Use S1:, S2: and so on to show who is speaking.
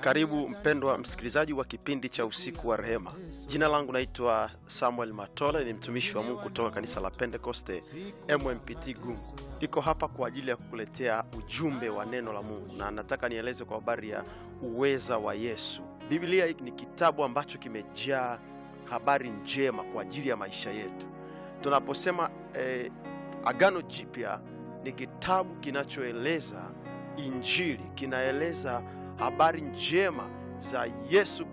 S1: Karibu mpendwa msikilizaji wa kipindi cha usiku wa rehema. Jina langu naitwa Samuel Matole, ni mtumishi wa Mungu kutoka kanisa la Pentekoste MMPT Gungu. Niko hapa kwa ajili ya kukuletea ujumbe wa neno la Mungu, na nataka nieleze kwa habari ya uweza wa Yesu. Biblia ni kitabu ambacho kimejaa habari njema kwa ajili ya maisha yetu. Tunaposema eh, Agano Jipya ni kitabu kinachoeleza Injili, kinaeleza habari njema za Yesu